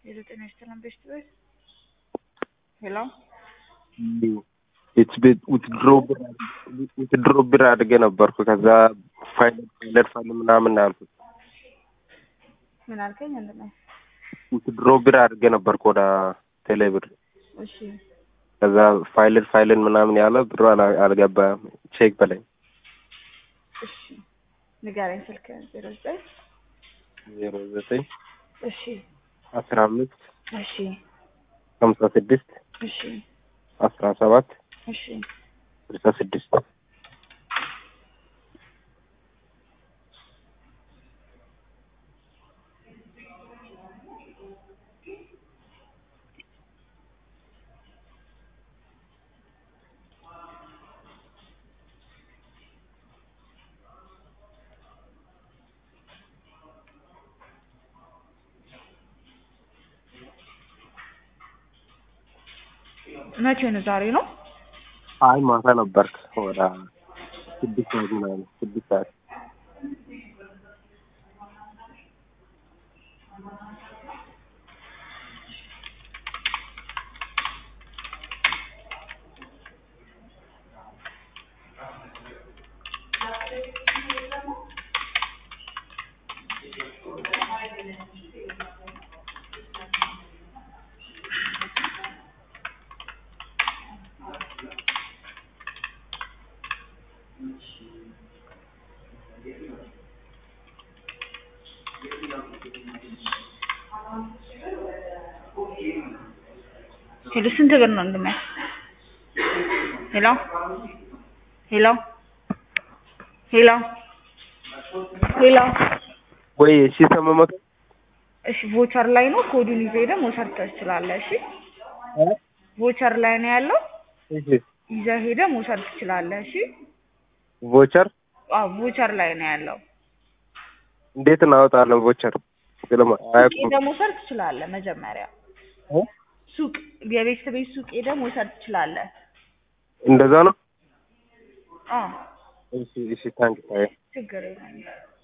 የዘጠኝ ስተላም ቤስት ቤት ሄሎ ውትድሮ ብር አድርጌ ነበርኩ። ከዛ ፋይል ፋይለር ፋይል ምናምን አልኩት። ምን አልከኝ? ወንድሜ ውትድሮ ብር አድርጌ ነበርኩ ወደ ቴሌ ብር። እሺ ከዛ ፋይልን ፋይልን ምናምን ያለ ብሩ አላ- አልገባም። ቼክ በላይ እሺ ንገረኝ። ስልክ ዜሮ ዘጠኝ ዜሮ ዘጠኝ እሺ አስራ አምስት እሺ ሀምሳ ስድስት እሺ አስራ ሰባት እሺ ስልሳ ስድስት መቼ ነው? ዛሬ ነው። አይ ማታ ነበርክ ወደ ስድስት ሰዓት ምናምን ስድስት ሰዓት ሄሎ ስንት ብር ነው ወንድሜ? ሄሎ ሄሎ ሄሎ ሄሎ ወይ እሺ ሰመመት እሺ ቮቸር ላይ ነው። ኮዱን ይዘህ ሄደህ መውሰድ ትችላለህ። እሺ ቮቸር ላይ ነው ያለው። እሺ ይዘህ ሄደህ መውሰድ ትችላለህ። እሺ ቮቸር አዎ ቮቸር ላይ ነው ያለው። እንዴት እናወጣለን? ቮቸር ስለማ ሱቅ አያውቁም። ሄደህ መውሰድ ትችላለህ። መጀመሪያ ሱቅ የቤተሰብ ቤት ሱቅ ሄደህ መውሰድ ትችላለህ። እንደዛ ነው። አዎ እሺ እሺ ታንክ ዩ ችግር የለም።